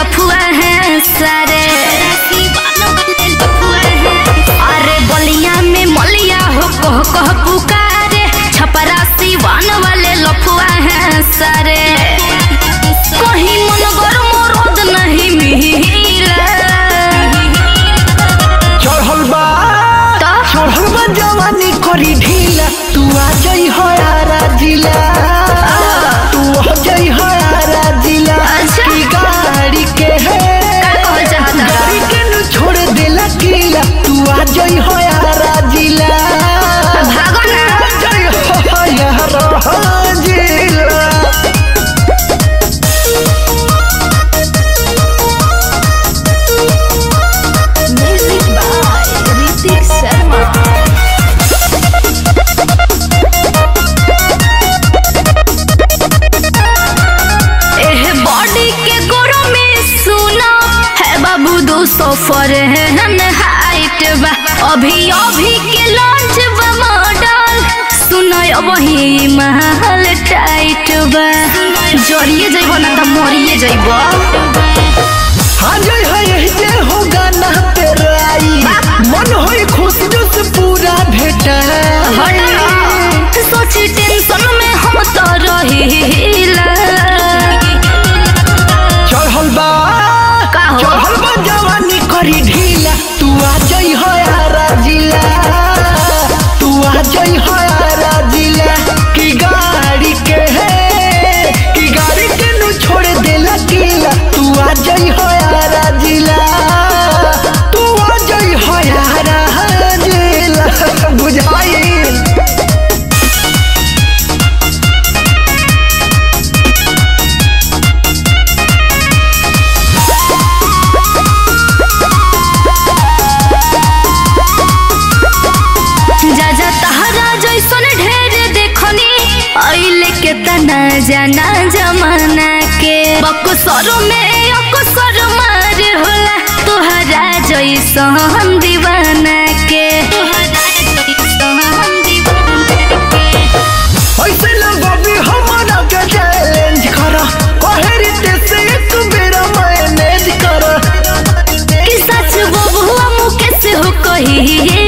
लफुआ हैं सारे अरे बलिया में मलिया हो कह कह पुकारे छपरा सिवान वाले लफुआ हैं सारे कहीं मन गर मोरद नहीं मिला चढ़ल बा तो? चढ़ल बा जवानी करी ढीला तू आ जाई हयारा जिला तू आ जाई हयारा जिला अच्छा। की गाड़ी के है का कहल चाहता बा? गाड़ी के नु छोड़ देला किला तू आ जाई हयारा जिला भागो ना। आ जाई हयारा जिला Music by Ritik Sharma. एह बॉडी के गोरो में सुना है बाबू दो सौ फर है हाइट बा अभी अभी के लॉन्च बा मॉडल सुना वही महल टाइट बा जरिए जइबो ना त मरिए जइबो हाँ जय है यही जे हो गाना तेरा आई मन होई खुश जुस पूरा भेटा सोची टेंशन में हम तो रहीला चढ़ल बा का हो? चढ़ल बा जवानी करी ढीला तू आ जई हयारा जिला तू आ जई हयारा जिला की गाड़ी के है की गाड़ी के नु छोड़ देला किला तू आ जई हयारा जिला तू आ जई हयारा जिला बुझाई जा जा तहरा जैसन ढेर देखनी अइले के तना जाना जमाना के बक्सर में अक्सर मार होला तोहरा जैसन दीवाना के तोहरा जैसन दीवाना के ऐसे लोगों भी हमारा के चैलेंज करा कहे रीते से एक बेरा मैनेज करा कि सच बबुआ मुकेश हो कही